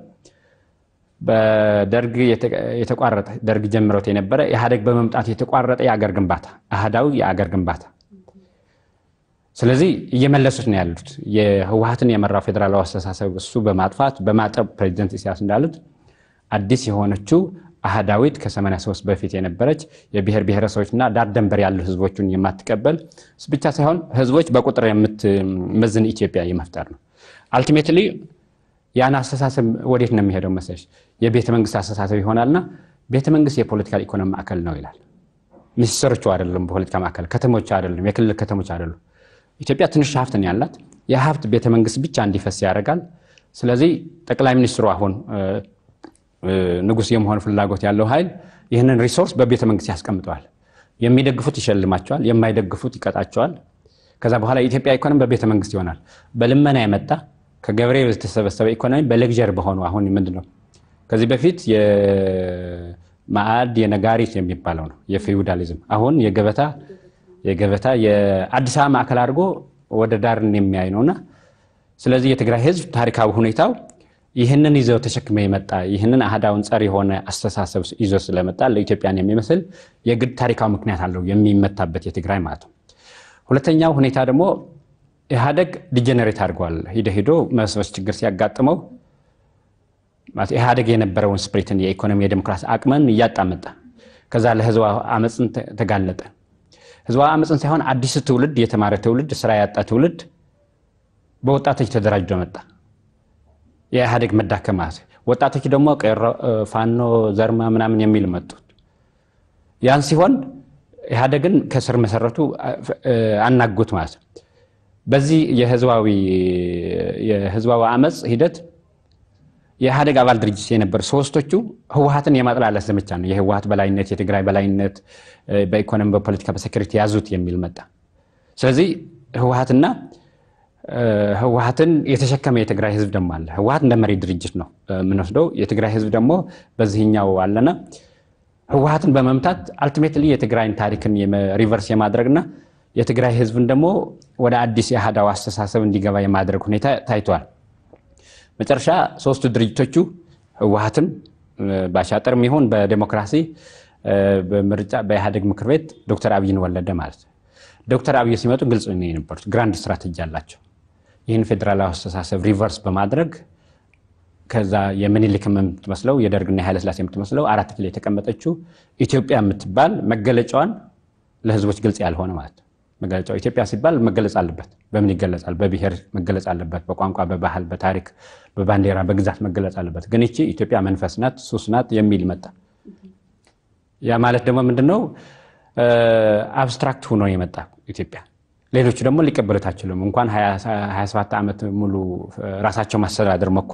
በደርግ የተቋረጠ ደርግ ጀምሮት የነበረ ኢህአዴግ በመምጣት የተቋረጠ የአገር ግንባታ አህዳዊ የአገር ግንባታ ስለዚህ እየመለሱት ነው ያሉት። የህወሀትን የመራው ፌዴራላዊ አስተሳሰብ እሱ በማጥፋት በማጠብ ፕሬዚደንት ኢሳያስ እንዳሉት አዲስ የሆነችው አህዳዊት ከ83 በፊት የነበረች የብሔር ብሔረሰቦችና ዳር ደንበር ያሉ ህዝቦችን የማትቀበል ብቻ ሳይሆን ህዝቦች በቁጥር የምትመዝን ኢትዮጵያ የመፍጠር ነው። አልቲሜትሊ ያን አስተሳሰብ ወዴት ነው የሚሄደው መሰለሽ? የቤተ መንግስት አስተሳሰብ ይሆናልና ቤተ መንግስት የፖለቲካል ኢኮኖሚ ማዕከል ነው ይላል። ሚኒስትሮቹ አይደለም፣ ፖለቲካ ማዕከል ከተሞች አይደለም፣ የክልል ከተሞች አይደሉም። ኢትዮጵያ ትንሽ ሀብት ነው ያላት። የሀብት ቤተ መንግስት ብቻ እንዲፈስ ያደርጋል። ስለዚህ ጠቅላይ ሚኒስትሩ አሁን ንጉስ የመሆን ፍላጎት ያለው ኃይል ይህንን ሪሶርስ በቤተ መንግስት ያስቀምጠዋል። የሚደግፉት ይሸልማቸዋል፣ የማይደግፉት ይቀጣቸዋል። ከዛ በኋላ የኢትዮጵያ ኢኮኖሚ በቤተ መንግስት ይሆናል። በልመና የመጣ ከገበሬ የተሰበሰበ ኢኮኖሚ በሌግዠር በሆኑ አሁን ምንድን ነው ከዚህ በፊት የማዕድ የነጋሪት የሚባለው ነው የፊውዳሊዝም አሁን የገበታ የገበታ የአዲስ አበባ ማዕከል አድርጎ ወደ ዳርን የሚያይ ነውና ስለዚህ የትግራይ ህዝብ ታሪካዊ ሁኔታው ይህንን ይዘው ተሸክመ የመጣ ይህንን አህዳውን ጸር የሆነ አስተሳሰብ ይዞ ስለመጣ ለኢትዮጵያን የሚመስል የግድ ታሪካዊ ምክንያት አለው የሚመታበት የትግራይ ማለት ነው። ሁለተኛው ሁኔታ ደግሞ ኢህአደግ ዲጀነሬት አድርጓል። ሂደ ሂዶ መስበስ ችግር ሲያጋጥመው ኢህአደግ የነበረውን ስፕሪትን የኢኮኖሚ የዴሞክራሲ አቅምን እያጣ መጣ። ከዛ ለህዝባዊ አመፅን ተጋለጠ። ህዝባዊ አመፅን ሳይሆን አዲስ ትውልድ የተማረ ትውልድ ስራ ያጣ ትውልድ በወጣቶች ተደራጅቶ መጣ። የኢህአዴግ መዳከም ማለት ወጣቶች ደግሞ ቄሮ፣ ፋኖ፣ ዘርማ ምናምን የሚል መጡት። ያን ሲሆን ኢህአዴግን ከስር መሰረቱ አናጉት ማለት ነው። በዚህ የህዝባዊ አመፅ ሂደት የኢህአዴግ አባል ድርጅት የነበሩ ሶስቶቹ ህወሀትን የማጥላላት ዘመቻ ነው። የህወሀት በላይነት፣ የትግራይ በላይነት በኢኮኖሚ በፖለቲካ በሴኩሪቲ ያዙት የሚል መጣ። ስለዚህ ህወሀትና ህወሀትን የተሸከመ የትግራይ ህዝብ ደግሞ አለ። ህወሀት እንደ መሪ ድርጅት ነው የምንወስደው። የትግራይ ህዝብ ደግሞ በዚህኛው አለና ህወሀትን በመምታት አልቲሜትሊ የትግራይን ታሪክን ሪቨርስ የማድረግና የትግራይ ህዝብን ደግሞ ወደ አዲስ የአህዳዊ አስተሳሰብ እንዲገባ የማድረግ ሁኔታ ታይቷል። መጨረሻ ሶስቱ ድርጅቶቹ ህወሀትም በአሻጥርም ይሁን በዴሞክራሲ በምርጫ በኢህአዴግ ምክር ቤት ዶክተር አብይን ወለደ ማለት ነው። ዶክተር አብይ ሲመጡ ግልጽ ነው የነበሩት። ግራንድ ስትራቴጂ አላቸው። ይህን ፌዴራላዊ አስተሳሰብ ሪቨርስ በማድረግ ከዛ የምኒልክ የምትመስለው የደርግና የኃይለስላሴ የምትመስለው አራት ኪሎ የተቀመጠችው ኢትዮጵያ የምትባል መገለጫዋን ለህዝቦች ግልጽ ያልሆነ ማለት ነው። መገለጫው ኢትዮጵያ ሲባል መገለጽ አለበት። በምን ይገለጻል? በብሔር መገለጽ አለበት። በቋንቋ፣ በባህል፣ በታሪክ፣ በባንዲራ፣ በግዛት መገለጽ አለበት። ግን ይቺ ኢትዮጵያ መንፈስ ናት፣ ሱስ ናት የሚል መጣ። ያ ማለት ደግሞ ምንድነው? አብስትራክት ሆኖ የመጣ ኢትዮጵያ ሌሎቹ ደግሞ ሊቀበሉት አይችሉም። እንኳን 27 ዓመት ሙሉ ራሳቸው ማስተዳደር ሞክሮ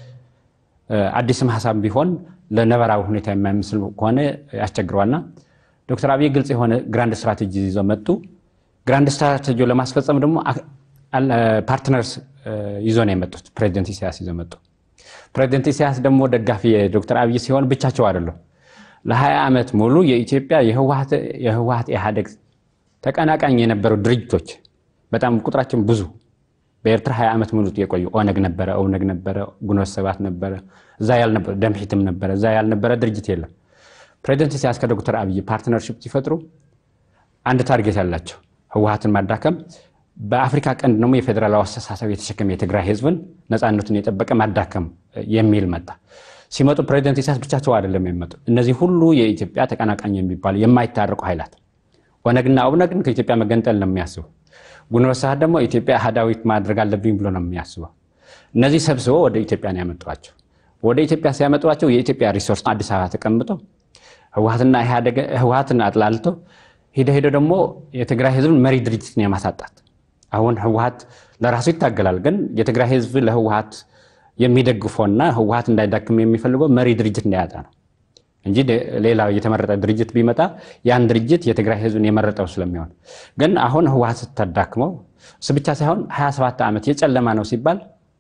አዲስም ሀሳብ ቢሆን ለነበራዊ ሁኔታ የማይመስል ከሆነ ያስቸግረዋልና ዶክተር አብይ ግልጽ የሆነ ግራንድ ስትራቴጂ ይዘው መጡ። ግራንድ ስትራቴጂ ለማስፈጸም ደግሞ ፓርትነርስ ይዞ ነው የመጡት። ፕሬዚደንት ኢሳያስ ይዘው መጡ። ፕሬዚደንት ኢሳያስ ደግሞ ደጋፊ የዶክተር አብይ ሲሆን ብቻቸው አይደለም። ለ20 ዓመት ሙሉ የኢትዮጵያ የህወሀት ኢህአዴግ ተቀናቃኝ የነበሩ ድርጅቶች በጣም ቁጥራችን ብዙ በኤርትራ 20 ዓመት ሙሉ የቆዩ ኦነግ ነበረ፣ ኦብነግ ነበረ፣ ግንቦት ሰባት ነበረ፣ እዛ ያልነበረ ደምሒትም ነበረ፣ እዛ ያልነበረ ድርጅት የለም። ፕሬዚደንት ኢሳያስ ከዶክተር አብይ ፓርትነርሽፕ ሲፈጥሩ አንድ ታርጌት ያላቸው ህወሀትን ማዳከም፣ በአፍሪካ ቀንድ ደግሞ የፌዴራላዊ አስተሳሰብ የተሸከመ የትግራይ ህዝብን ነፃነቱን የጠበቀ ማዳከም የሚል መጣ። ሲመጡ ፕሬዚደንት ኢሳያስ ብቻቸው አይደለም የሚመጡ እነዚህ ሁሉ የኢትዮጵያ ተቀናቃኝ የሚባሉ የማይታረቁ ኃይላት ኦነግና ኦብነግን ከኢትዮጵያ መገንጠል ነው የሚያስቡ። ግንቦት ሰባት ደግሞ ኢትዮጵያ አህዳዊት ማድረግ አለብኝ ብሎ ነው የሚያስበው። እነዚህ ሰብስበው ወደ ኢትዮጵያ ነው ያመጧቸው። ወደ ኢትዮጵያ ሲያመጧቸው የኢትዮጵያ ሪሶርስ አዲስ አበባ ተቀምጠው ህወሀትና ህወሀትን አጥላልተው ሄደ ሄደ ደግሞ የትግራይ ህዝብን መሪ ድርጅትን የማሳጣት አሁን ህወሀት ለራሱ ይታገላል፣ ግን የትግራይ ህዝብ ለህወሀት የሚደግፈውና ህወሀት እንዳይዳክም የሚፈልገው መሪ ድርጅት እንዳያጣ ነው እንጂ ሌላ የተመረጠ ድርጅት ቢመጣ ያን ድርጅት የትግራይ ህዝብን የመረጠው ስለሚሆን፣ ግን አሁን ህወሀት ስታዳክመው እሱ ብቻ ሳይሆን 27 ዓመት የጨለማ ነው ሲባል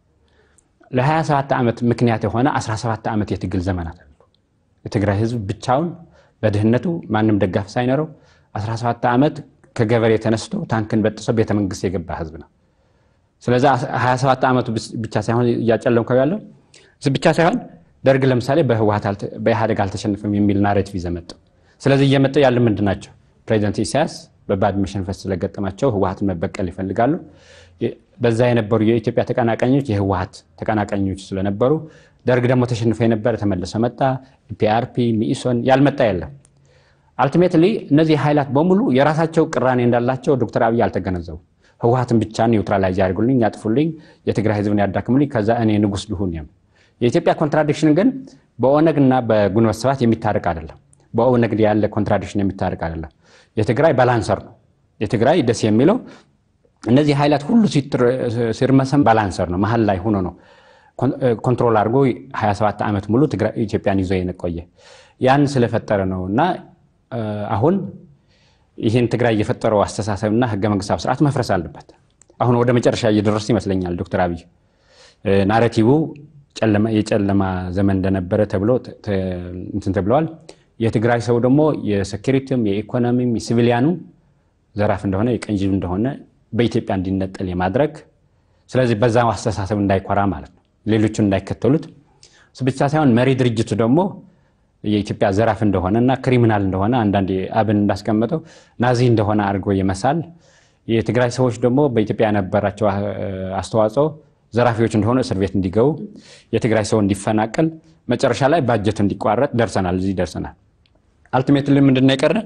ለ27 ዓመት ምክንያት የሆነ 17 ዓመት የትግል ዘመናት አሉ። የትግራይ ህዝብ ብቻውን በድህነቱ ማንም ደጋፍ ሳይኖረው 17 ዓመት ከገበሬ ተነስቶ ታንክን በጥሶ ቤተመንግስት የገባ ህዝብ ነው። ስለዚህ 27 ዓመቱ ብቻ ሳይሆን እያጨለምከው ያለው እሱ ብቻ ሳይሆን ደርግ ለምሳሌ በኢህአዴግ አልተሸነፈም የሚል ናሬቲቭ ይዘው መጡ። ስለዚህ እየመጡ ያለ ምንድን ናቸው? ፕሬዚደንት ኢሳያስ በባድመ ሽንፈት ስለገጠማቸው ህወሀትን መበቀል ይፈልጋሉ። በዛ የነበሩ የኢትዮጵያ ተቀናቃኞች የህወሀት ተቀናቃኞች ስለነበሩ ደርግ ደግሞ ተሸንፎ የነበረ ተመልሶ መጣ። ፒአርፒ፣ ሚኢሶን ያልመጣ የለም። አልቲሜትሊ እነዚህ ኃይላት በሙሉ የራሳቸው ቅራኔ እንዳላቸው ዶክተር አብይ አልተገነዘቡ። ህወሀትን ብቻ ኒውትራላይዝ ያድርጉልኝ፣ ያጥፉልኝ፣ የትግራይ ህዝብን ያዳክሙልኝ፣ ከዛ እኔ ንጉስ ልሁን። የኢትዮጵያ ኮንትራዲክሽን ግን በኦነግ እና በግንቦት ሰባት የሚታረቅ አይደለም። በኦነግ ያለ ኮንትራዲክሽን የሚታረቅ አይደለም። የትግራይ ባላንሰር ነው። የትግራይ ደስ የሚለው እነዚህ ኃይላት ሁሉ ሲርመሰም ባላንሰር ነው። መሀል ላይ ሆኖ ነው ኮንትሮል አድርጎ 27 ዓመት ሙሉ ኢትዮጵያን ይዞ የቆየ ያን ስለፈጠረ ነው እና አሁን ይህን ትግራይ የፈጠረው አስተሳሰብና ህገ መንግስታዊ ስርዓት መፍረስ አለበት። አሁን ወደ መጨረሻ እየደረሱ ይመስለኛል ዶክተር አብይ ናሬቲቭ የጨለማ ዘመን እንደነበረ ተብሎ እንትን ተብለዋል። የትግራይ ሰው ደግሞ የሴኪሪቲም የኢኮኖሚም የሲቪሊያኑ ዘራፍ እንደሆነ የቀንጅብ እንደሆነ በኢትዮጵያ እንዲነጠል የማድረግ ስለዚህ በዛ አስተሳሰብ እንዳይኮራ ማለት ነው፣ ሌሎቹን እንዳይከተሉት ብቻ ሳይሆን መሪ ድርጅቱ ደግሞ የኢትዮጵያ ዘራፍ እንደሆነ እና ክሪሚናል እንደሆነ አንዳንድ አብን እንዳስቀመጠው ናዚ እንደሆነ አድርጎ የመሳል የትግራይ ሰዎች ደግሞ በኢትዮጵያ የነበራቸው አስተዋጽኦ ዘራፊዎች እንደሆነ እስር ቤት እንዲገቡ የትግራይ ሰው እንዲፈናቀል መጨረሻ ላይ ባጀቱ እንዲቋረጥ ደርሰናል። እዚህ ደርሰናል። አልቲሜትሊ ምንድን ነው የቀረ?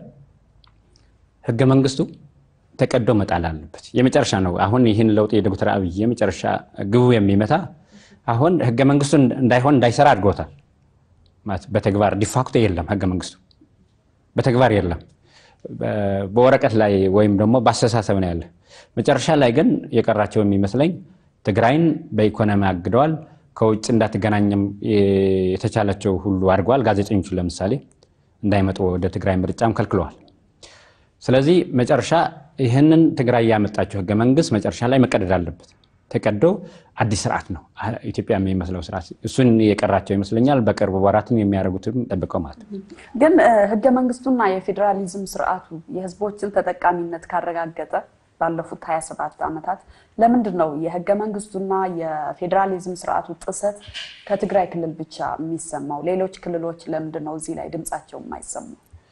ህገ መንግስቱ ተቀዶ መጣል አለበት። የመጨረሻ ነው። አሁን ይህን ለውጥ የዶክተር አብይ የመጨረሻ ግቡ የሚመታ አሁን ህገ መንግስቱ እንዳይሆን እንዳይሰራ አድርጎታል። በተግባር ዲፋክቶ የለም ህገ መንግስቱ በተግባር የለም። በወረቀት ላይ ወይም ደግሞ በአስተሳሰብ ነው ያለ። መጨረሻ ላይ ግን የቀራቸው የሚመስለኝ ትግራይን በኢኮኖሚ አግደዋል። ከውጭ እንዳትገናኝም የተቻላቸው ሁሉ አድርገዋል። ጋዜጠኞቹ ለምሳሌ እንዳይመጡ ወደ ትግራይ ምርጫም ከልክለዋል። ስለዚህ መጨረሻ ይህንን ትግራይ ያመጣቸው ህገ መንግስት መጨረሻ ላይ መቀደድ አለበት። ተቀዶ አዲስ ስርዓት ነው ኢትዮጵያ የሚመስለው ስርዓት። እሱን የቀራቸው ይመስለኛል። በቅርብ ወራትም የሚያደርጉትም ጠብቀው ማለት ነው። ግን ህገ መንግስቱና የፌዴራሊዝም ስርዓቱ የህዝቦችን ተጠቃሚነት ካረጋገጠ ባለፉት 27 ዓመታት ለምንድን ነው የህገ መንግስቱና የፌዴራሊዝም ስርዓቱ ጥሰት ከትግራይ ክልል ብቻ የሚሰማው? ሌሎች ክልሎች ለምንድን ነው እዚህ ላይ ድምፃቸው የማይሰሙ?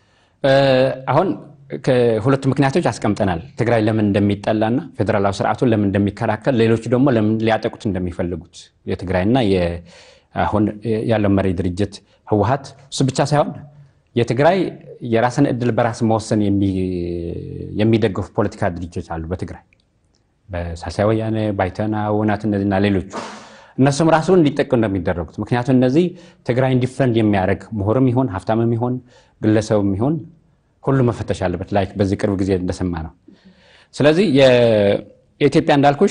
አሁን ከሁለቱ ምክንያቶች አስቀምጠናል። ትግራይ ለምን እንደሚጠላና ፌዴራላዊ ስርዓቱን ለምን እንደሚከላከል፣ ሌሎቹ ደግሞ ለምን ሊያጠቁት እንደሚፈልጉት የትግራይና አሁን ያለው መሪ ድርጅት ህወሀት እሱ ብቻ ሳይሆን የትግራይ የራስን እድል በራስ መወሰን የሚደግፉ ፖለቲካ ድርጅቶች አሉ በትግራይ በሳልሳይ ወያነ፣ ባይተና፣ ውናት እነዚህና ሌሎቹ እነሱም ራሱ እንዲጠቁ እንደሚደረጉት ምክንያቱም እነዚህ ትግራይ እንዲፈንድ የሚያደርግ ምሁርም ይሆን ሀብታምም ይሆን ግለሰብም ይሆን ሁሉ መፈተሽ አለበት። ላይ በዚህ ቅርብ ጊዜ እንደሰማ ነው። ስለዚህ የኢትዮጵያ እንዳልኩሽ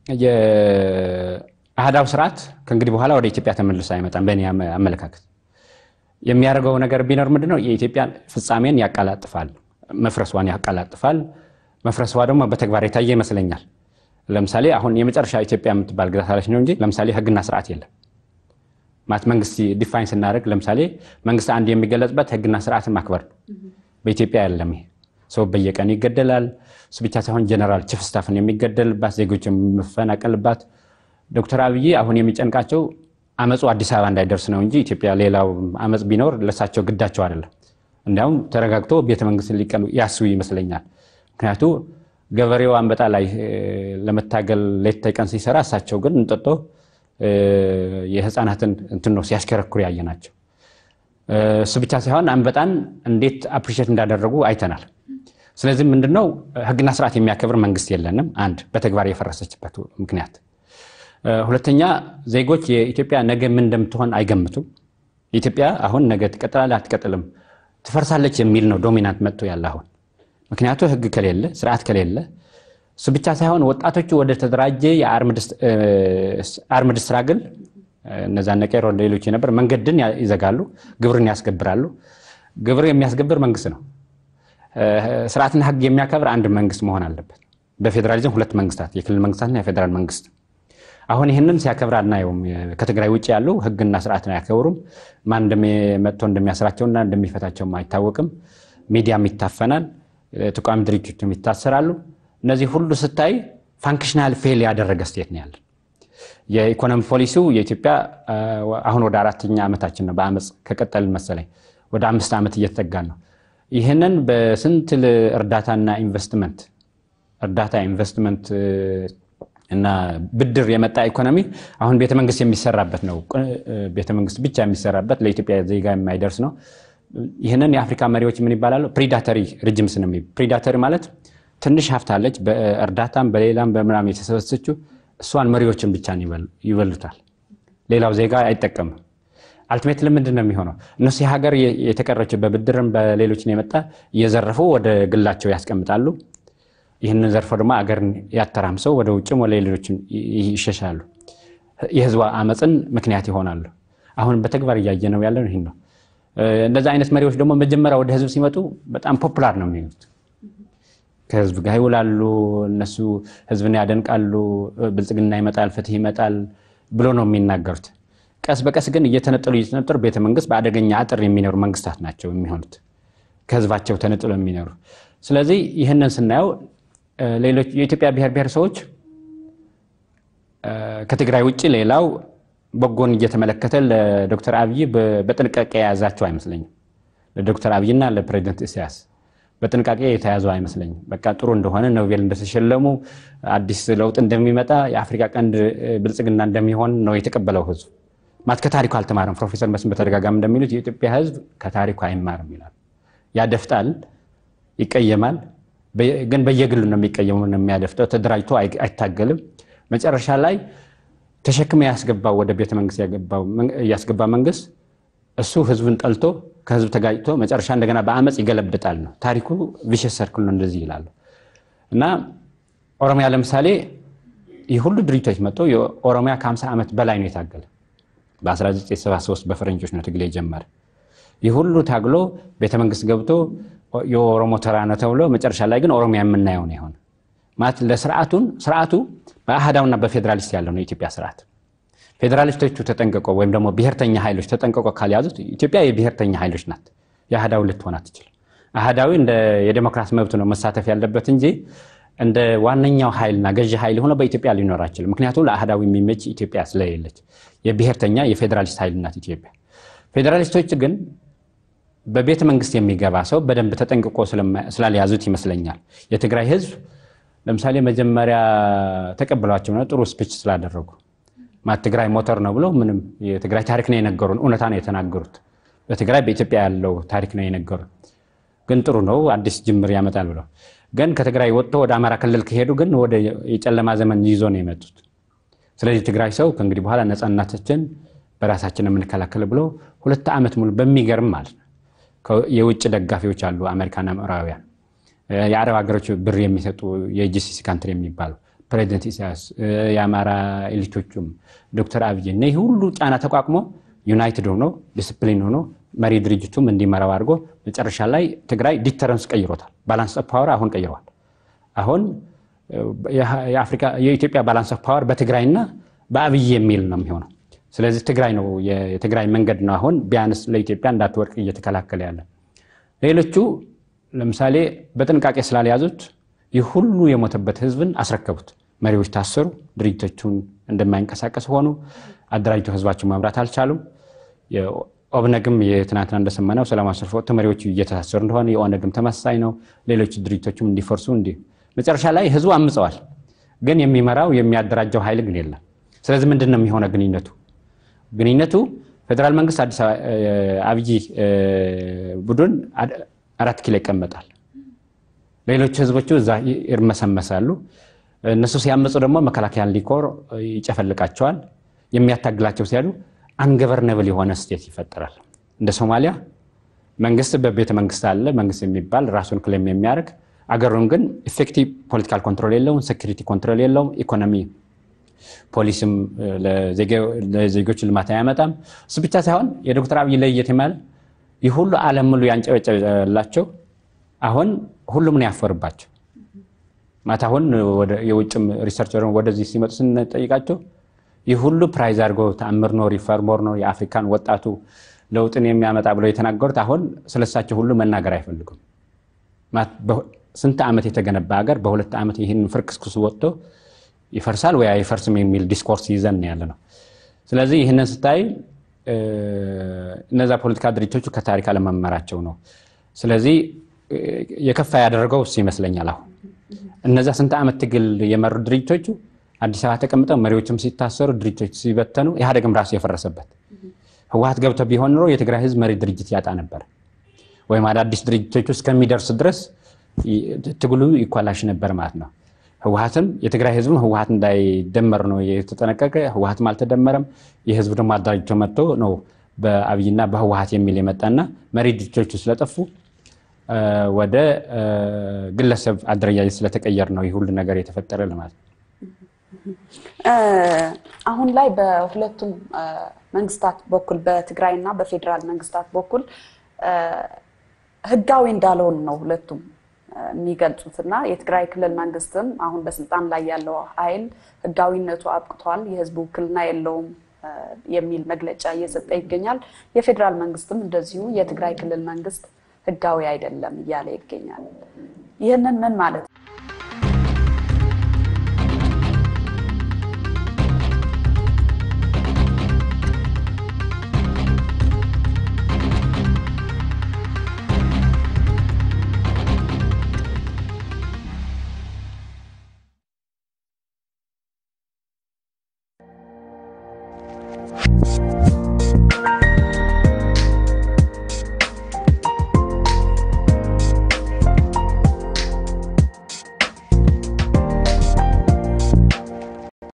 የአህዳው ስርዓት ከእንግዲህ በኋላ ወደ ኢትዮጵያ ተመልሶ አይመጣም። በእኔ አመለካከት የሚያደርገው ነገር ቢኖር ምንድነው የኢትዮጵያን ፍጻሜን ያቀላጥፋል፣ መፍረሷን ያቀላጥፋል። መፍረሷ ደግሞ በተግባር የታየ ይመስለኛል። ለምሳሌ አሁን የመጨረሻ ኢትዮጵያ የምትባል ግዛት አለች ነው እንጂ ለምሳሌ ህግና ስርዓት የለም ማለት መንግስት ዲፋይን ስናደርግ ለምሳሌ መንግስት አንድ የሚገለጽበት ህግና ስርዓትን ማክበር ነው። በኢትዮጵያ የለም ይሄ። ሰው በየቀኑ ይገደላል። እሱ ብቻ ሳይሆን ጀነራል ቺፍ ስታፍን የሚገደልባት፣ ዜጎች የሚፈናቀልባት። ዶክተር አብይ አሁን የሚጨንቃቸው አመፁ አዲስ አበባ እንዳይደርስ ነው እንጂ ኢትዮጵያ ሌላው አመፅ ቢኖር ለሳቸው ግዳቸው አይደለም። እንዲያውም ተረጋግቶ ቤተመንግስት ሊቀሉ ያስቡ ይመስለኛል። ምክንያቱ ገበሬው አንበጣ ላይ ለመታገል ሌት ተቀን ሲሰራ እሳቸው ግን እንጠጦ የህፃናትን እንትን ነው ሲያሽከረክሩ ያየ ናቸው። እሱ ብቻ ሳይሆን አንበጣን እንዴት አፕሪሼት እንዳደረጉ አይተናል። ስለዚህ ምንድነው ህግና ስርዓት የሚያከብር መንግስት የለንም። አንድ በተግባር የፈረሰችበት ምክንያት፣ ሁለተኛ ዜጎች የኢትዮጵያ ነገ ምን እንደምትሆን አይገምቱም። ኢትዮጵያ አሁን ነገ ትቀጥላለች አትቀጥልም፣ ትፈርሳለች የሚል ነው ዶሚናንት መጥቶ ያለ አሁን ምክንያቱ ህግ ከሌለ ስርዓት ከሌለ እሱ ብቻ ሳይሆን ወጣቶቹ ወደ ተደራጀ የአርምድ ስትራግል እነዛ ነቄሮ ሌሎች የነበር መንገድን ይዘጋሉ፣ ግብርን ያስገብራሉ። ግብር የሚያስገብር መንግስት ነው። ስርዓትና ህግ የሚያከብር አንድ መንግስት መሆን አለበት። በፌዴራሊዝም ሁለት መንግስታት፣ የክልል መንግስታትና የፌዴራል መንግስት። አሁን ይህንን ሲያከብር አናየውም። ከትግራይ ውጭ ያሉ ህግና ስርዓትን አያከብሩም። ማን መጥቶ እንደሚያስራቸውና እንደሚፈታቸውም አይታወቅም። ሚዲያም ይታፈናል። ተቋሚ ድርጅቶችም ይታሰራሉ። እነዚህ ሁሉ ስታይ ፋንክሽናል ፌል ያደረገ ስቴት ነው ያለን። የኢኮኖሚ ፖሊሲው የኢትዮጵያ አሁን ወደ አራተኛ ዓመታችን ነው። በአመፅ ከቀጠልን መሰለኝ ወደ አምስት ዓመት እየተጠጋን ነው። ይህንን በስንት እርዳታና ኢንቨስትመንት እርዳታ ኢንቨስትመንት እና ብድር የመጣ ኢኮኖሚ አሁን ቤተመንግስት የሚሰራበት ነው። ቤተመንግስት ብቻ የሚሰራበት ለኢትዮጵያ ዜጋ የማይደርስ ነው። ይህንን የአፍሪካ መሪዎች ምን ይባላሉ? ፕሪዳተሪ ሪጅምስ ነው። ፕሪዳተሪ ማለት ትንሽ ሀብት አለች፣ በእርዳታም በሌላም በምናም የተሰበሰችው እሷን መሪዎችን ብቻ ይበሉታል። ሌላው ዜጋ አይጠቀምም። አልቲሜት ምንድን ነው የሚሆነው? እነሱ የሀገር የተቀረችው በብድርም በሌሎችን የመጣ እየዘረፉ ወደ ግላቸው ያስቀምጣሉ። ይህንን ዘርፎ ደግሞ አገርን ያተራምሰው ወደ ውጭም ወደ ሌሎችም ይሸሻሉ። የህዝቡ አመፅን ምክንያት ይሆናሉ። አሁን በተግባር እያየ ነው ያለው ይህን ነው። እንደዚህ አይነት መሪዎች ደግሞ መጀመሪያ ወደ ህዝብ ሲመጡ በጣም ፖፑላር ነው የሚሆኑት። ከህዝብ ጋር ይውላሉ። እነሱ ህዝብን ያደንቃሉ። ብልጽግና ይመጣል፣ ፍትህ ይመጣል ብሎ ነው የሚናገሩት። ቀስ በቀስ ግን እየተነጠሉ እየተነጠሉ ቤተመንግስት በአደገኛ አጥር የሚኖሩ መንግስታት ናቸው የሚሆኑት ከህዝባቸው ተነጥሎ የሚኖሩ። ስለዚህ ይህንን ስናየው ሌሎች የኢትዮጵያ ብሔር ብሔረሰቦች ከትግራይ ውጭ ሌላው በጎን እየተመለከተ ለዶክተር አብይ በጥንቃቄ የያዛቸው አይመስለኝም። ለዶክተር አብይና ለፕሬዚደንት ኢሳያስ በጥንቃቄ የተያዙ አይመስለኝም። በቃ ጥሩ እንደሆነ ኖቤል እንደተሸለሙ አዲስ ለውጥ እንደሚመጣ የአፍሪካ ቀንድ ብልጽግና እንደሚሆን ነው የተቀበለው ህዝብ። ማለት ከታሪኩ አልተማረም። ፕሮፌሰር መስፍን በተደጋጋሚ እንደሚሉት የኢትዮጵያ ህዝብ ከታሪኩ አይማርም ይላል። ያደፍጣል፣ ይቀየማል። ግን በየግሉ ነው የሚቀየሙ ነው የሚያደፍጠው። ተደራጅቶ አይታገልም። መጨረሻ ላይ ተሸክመ ያስገባው ወደ ቤተ መንግስት ያስገባ መንግስት እሱ ህዝብን ጠልቶ ከህዝብ ተጋጭቶ መጨረሻ እንደገና በአመፅ ይገለብጣል ነው ታሪኩ። ቪሸስ ሰርክል ነው እንደዚህ ይላሉ። እና ኦሮሚያ ለምሳሌ ይህ ሁሉ ድርጅቶች መጥቶ የኦሮሚያ ከ50 ዓመት በላይ ነው የታገለ። በ1973 በፈረንጆች ነው ትግል የጀመረ። ይህ ሁሉ ታግሎ ቤተመንግስት ገብቶ የኦሮሞ ተራ ነው ተብሎ መጨረሻ ላይ ግን ኦሮሚያ የምናየው ነው የሆነ ማለት ለስርዓቱን ስርዓቱ በአህዳውና በፌዴራሊስት ያለው ነው የኢትዮጵያ ስርዓት። ፌዴራሊስቶቹ ተጠንቀቆ ወይም ደግሞ ብሔርተኛ ኃይሎች ተጠንቀቆ ካልያዙት ኢትዮጵያ የብሔርተኛ ኃይሎች ናት። የአህዳዊ ልትሆን አትችልም። አህዳዊ እንደ የዴሞክራሲ መብት ነው መሳተፍ ያለበት እንጂ እንደ ዋነኛው ኃይልና ገዢ ኃይል ሆነ በኢትዮጵያ ሊኖር አይችልም። ምክንያቱም ለአህዳዊ የሚመች ኢትዮጵያ ስለሌለች የብሔርተኛ የፌዴራሊስት ኃይል ናት ኢትዮጵያ። ፌዴራሊስቶች ግን በቤተ መንግስት የሚገባ ሰው በደንብ ተጠንቅቆ ስላልያዙት ይመስለኛል የትግራይ ህዝብ ለምሳሌ መጀመሪያ ተቀብሏቸው ነው ጥሩ ስፒች ስላደረጉ ትግራይ ሞተር ነው ብሎ ምንም የትግራይ ታሪክ ነው የነገሩን፣ እውነታ ነው የተናገሩት። በትግራይ በኢትዮጵያ ያለው ታሪክ ነው የነገሩን። ግን ጥሩ ነው አዲስ ጅምር ያመጣል ብለው ግን ከትግራይ ወጥቶ ወደ አማራ ክልል ከሄዱ ግን ወደ የጨለማ ዘመን ይዞ ነው የመጡት። ስለዚህ ትግራይ ሰው ከእንግዲህ በኋላ ነፃነታችን በራሳችን የምንከላከል ብሎ ሁለት ዓመት ሙሉ በሚገርም ማለት ነው የውጭ ደጋፊዎች አሉ፣ አሜሪካና ምዕራባውያን የአረብ ሀገሮች ብር የሚሰጡ የጂሲሲ ካንትሪ የሚባሉ ፕሬዚደንት ኢሳያስ የአማራ ኤሊቶቹም ዶክተር አብይ እነዚህ ሁሉ ጫና ተቋቁሞ ዩናይትድ ሆኖ ዲስፕሊን ሆኖ መሪ ድርጅቱም እንዲመራው አድርጎ መጨረሻ ላይ ትግራይ ዲተረንስ ቀይሮታል። ባላንስ ኦፍ ፓወር አሁን ቀይረዋል። አሁን የኢትዮጵያ ባላንስ ኦፍ ፓወር በትግራይና በአብይ የሚል ነው የሚሆነው። ስለዚህ ትግራይ ነው የትግራይ መንገድ ነው አሁን ቢያንስ ለኢትዮጵያ እንዳትወድቅ እየተከላከለ ያለ። ሌሎቹ ለምሳሌ በጥንቃቄ ስላልያዙት ይህ ሁሉ የሞተበት ህዝብን አስረከቡት። መሪዎች ታሰሩ፣ ድርጅቶቹን እንደማይንቀሳቀስ ሆኑ። አደራጅተው ህዝባቸውን መምራት አልቻሉም። ኦብነግም የትናንትና እንደሰማነው ሰላማዊ ሰልፍ ወጥቶ መሪዎቹ እየተሳሰሩ እንደሆነ የኦነግም ተመሳሳይ ነው። ሌሎች ድርጅቶችም እንዲፈርሱ እንዲህ መጨረሻ ላይ ህዝቡ አምፀዋል። ግን የሚመራው የሚያደራጀው ኃይል ግን የለም። ስለዚህ ምንድን ነው የሚሆነው ግንኙነቱ? ግንኙነቱ ፌዴራል መንግስት አዲስ አብይ ቡድን አራት ኪሎ ይቀመጣል። ሌሎች ህዝቦቹ እዛ ይርመሰመሳሉ። እነሱ ሲያመፁ ደግሞ መከላከያን ሊኮር ይጨፈልቃቸዋል። የሚያታግላቸው ሲያሉ አንገቨርነብል የሆነ ስቴት ይፈጠራል። እንደ ሶማሊያ መንግስት በቤተ መንግስት አለ መንግስት የሚባል ራሱን ክሌም የሚያደርግ አገሩን ግን ኢፌክቲቭ ፖለቲካል ኮንትሮል የለውም፣ ሴኩሪቲ ኮንትሮል የለውም፣ ኢኮኖሚ ፖሊስም ለዜጎች ልማት አያመጣም። እሱ ብቻ ሳይሆን የዶክተር አብይ ለየት የማለ ይህ ሁሉ ዓለም ሙሉ ያንጨበጨላቸው አሁን ሁሉም ነው ያፈርባቸው። ማታ አሁን የውጭም ሪሰርቸር ወደዚህ ሲመጡ ስንጠይቃቸው ይህ ሁሉ ፕራይዝ አድርጎ ተአምር ነው ሪፎርመር ነው የአፍሪካን ወጣቱ ለውጥን የሚያመጣ ብለው የተናገሩት አሁን ስለሳቸው ሁሉ መናገር አይፈልጉም። ስንት ዓመት የተገነባ ሀገር በሁለት ዓመት ይህን ፍርክስክሱ ወጥቶ ይፈርሳል ወይ አይፈርስም የሚል ዲስኮርስ ይዘን ያለ ነው። ስለዚህ ይህንን ስታይ እነዛ ፖለቲካ ድርጅቶቹ ከታሪክ አለመመራቸው ነው። ስለዚህ የከፋ ያደረገው እሱ ይመስለኛል። አሁን እነዛ ስንት ዓመት ትግል የመሩ ድርጅቶቹ አዲስ አበባ ተቀምጠው መሪዎችም ሲታሰሩ ድርጅቶች ሲበተኑ ኢህአዴግም ራሱ የፈረሰበት ህወሀት ገብቶ ቢሆን ኖሮ የትግራይ ህዝብ መሪ ድርጅት ያጣ ነበር፣ ወይም አዳዲስ ድርጅቶቹ እስከሚደርስ ድረስ ትግሉ ይኳላሽ ነበር ማለት ነው። ህወሀትም የትግራይ ህዝብም ህወሀት እንዳይደመር ነው የተጠነቀቀ። ህወሀትም አልተደመረም። የህዝብ ደግሞ አደራጅቶ መጥቶ ነው በአብይና በህወሀት የሚል የመጣና መሪ ድርጅቶቹ ስለጠፉ ወደ ግለሰብ አደረጃጀት ስለተቀየር ነው ይህ ሁሉ ነገር የተፈጠረ ለማለት ነው። አሁን ላይ በሁለቱም መንግስታት በኩል በትግራይና በፌዴራል መንግስታት በኩል ህጋዊ እንዳልሆን ነው ሁለቱም የሚገልጹት እና የትግራይ ክልል መንግስትም አሁን በስልጣን ላይ ያለው ኃይል ህጋዊነቱ አብቅቷል፣ የህዝብ ውክልና የለውም የሚል መግለጫ እየሰጠ ይገኛል። የፌዴራል መንግስትም እንደዚሁ የትግራይ ክልል መንግስት ህጋዊ አይደለም እያለ ይገኛል። ይህንን ምን ማለት ነው?